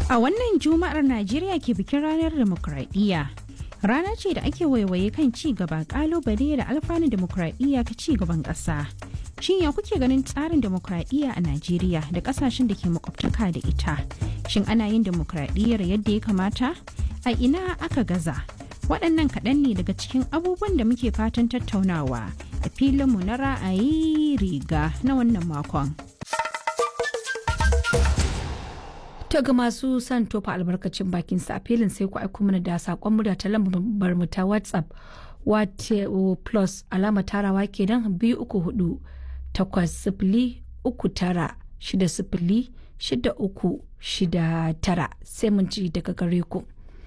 A wannan Juma'ar Najeriya ke bikin ranar demokradiyya. Rana ce da ake waiwaye kan ci gaba kalubale da alfanun demokradiyya ka ci gaban ƙasa. Shin ya kuke ganin tsarin demokradiyya a Najeriya da ƙasashen da ke makwabtaka da ita? Shin ana yin demokradiyyar yadda ya kamata? A ina aka gaza? Waɗannan kaɗan ne daga cikin abubuwan da muke fatan tattaunawa a filinmu na ra'ayi riga na wannan makon. To ga masu son tofa albarkacin bakin sa a filin sai ku aiko mana da sakon murya ta lambar mu ta WhatsApp wato plus alama tarawa kenan biyu uku hudu takwas sifili uku tara shida sifili shida uku shida tara sai mun ci daga gare ku.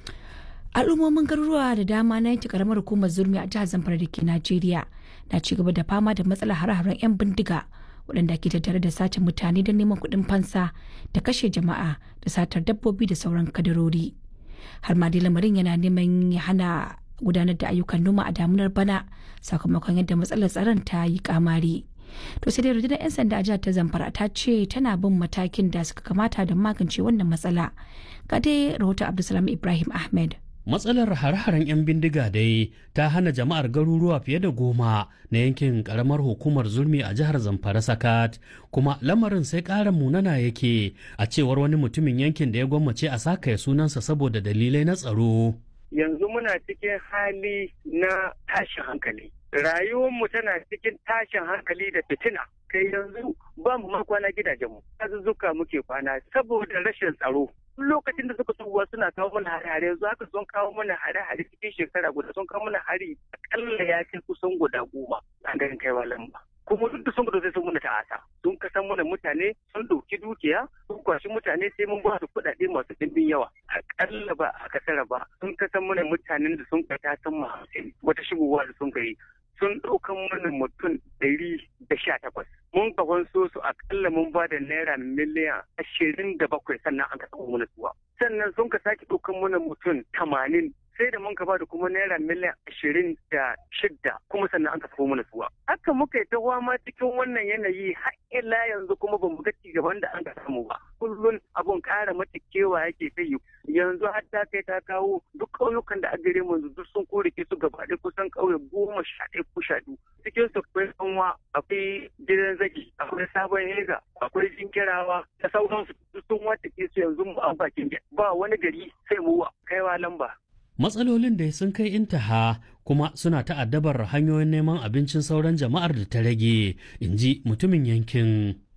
al'ummomin garuruwa da dama na yanke karamar hukumar zurmi a jihar zamfara da ke najeriya na ci gaba da fama da matsalar hare-haren 'yan bindiga waɗanda ke tattare da sace mutane don neman kuɗin fansa da kashe jama'a da satar dabbobi da sauran kadarori har ma dai lamarin yana neman ya hana gudanar da ayyukan noma a damunar bana sakamakon yadda matsalar tsaron ta yi kamari to sai dai rundunar 'yan sanda a jihar ta zamfara ta ce tana bin matakin da suka kamata don magance wannan matsala ga dai rahoton abdulsalam ibrahim ahmed matsalar hare-haren 'yan bindiga dai ta hana jama'ar garuruwa fiye da goma na yankin karamar hukumar zulmi a jihar zamfara sakat kuma lamarin sai ƙara munana yake a cewar wani mutumin yankin da ya gwammace a sakaya sunansa saboda dalilai na tsaro yanzu muna cikin hali na tashin hankali rayuwarmu tana cikin tashin hankali da fitina kai yanzu ba mu ma kwana gidajenmu azuzzuka muke kwana saboda rashin tsaro lokacin da suka tsohuwa suna kawo mana hare-hare yanzu haka sun kawo mana hare-hare cikin shekara guda sun kawo mana hari akalla ya kai kusan guda goma a garin kaiwa lamba kuma duk da sun gudu sai sun muna ta'asa sun kasan mana mutane sun ɗauki dukiya sun kwashi mutane sai mun ba su kuɗaɗe masu ɗimbin yawa akalla ba a kasara ba sun kasan mana mutanen da sun kai ta san hamsin wata shigowa da sun kai sun ɗaukan mana mutum ɗari da sha takwas. Mun kafan so su akalla mun ba da naira miliyan ashirin da bakwai sannan an ka mana suwa. Sannan sun ka sake ɗaukan mana mutum tamanin sai da mun ka ba da kuma naira miliyan ashirin da shidda kuma sannan an ka sako mana suwa. Haka muka yi ta ma cikin wannan yanayi har ila yanzu kuma ba mu ga gaban da an ka samu ba. Kullum abun ƙara mata kewa yake ta yi. Yanzu har ta kai ta kawo duk ƙauyukan da a gare mu duk sun korike su gaba ɗaya kusan ƙauye goma sha ɗaya ko sha biyu. Cikin su akwai sanwa akwai gidan zaki akwai sabon hega akwai jinkirawa da sauransu duk sun wata su yanzu mu an bakin ba wani gari sai mu kaiwa lamba. matsalolin da sun kai intaha kuma suna ta'addabar hanyoyin neman abincin sauran jama'ar da ta rage in ji mutumin yankin